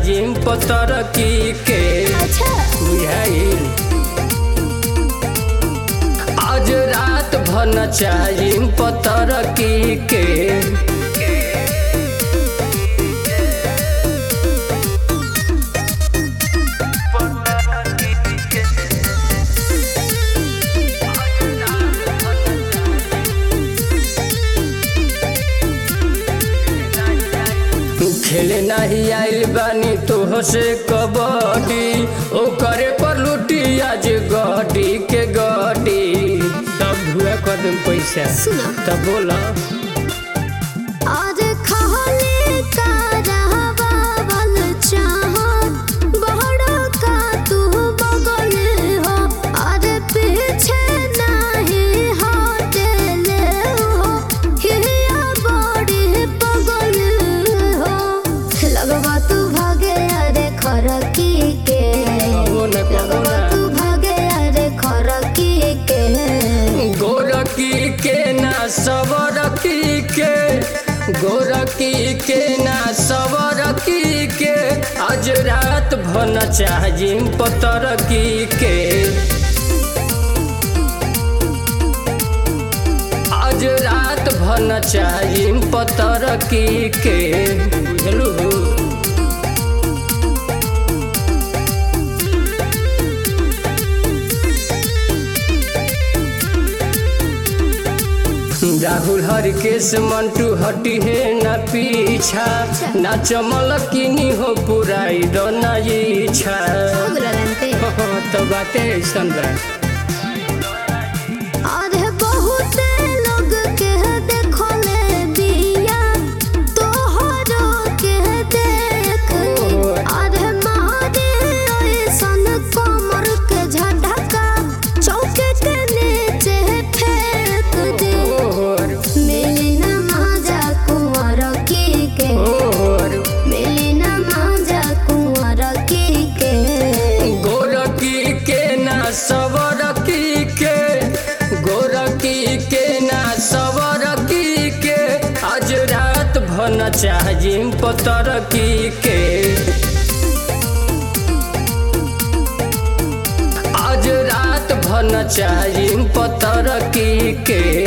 चाहिए पतर की के अच्छा बुझाइल आज रात भर न चाहिए पतर की के खेले नहीं आइल बानी तो से कबड्डी ओ करे पर लुटी आज गड्डी के गड्डी तब हुआ कदम पैसा सुना तब बोला आज खाली का रहवावल चाहत बहरा का तू बगल हो आज पीछे नहीं हटेले हो हिया बड़ी बगल हो लगवा तू भागे अरे खरकी के कबो न कबो लगवा न तू भागे अरे खरकी के गोरकी के ना सबरकी के गोरकी के ना सबरकी के आज रात भन चाहिए पतरकी के आज रात भन चाहिए पतरकी के बुझलू राहुल हरकेश मंटू हटी है ना पीछा ना चमल किनी हो पुराई दो ना इच्छा अग्रगंते तो बातें ऐसन बा अरे बहुत लोग के देखले बिया तोहरो के देख अरे मारे ऐसन कमर के झटका चौके के नीचे फेंक दे ओर मिली न माजा कुंवर की के ओर मिली न माजा कुंवर की के गोरकी के ना सबरकी के गोरकी के ना सबरकी के आज रात भन चाहिए पतरकी के आज रात भन चाहिए पतरकी के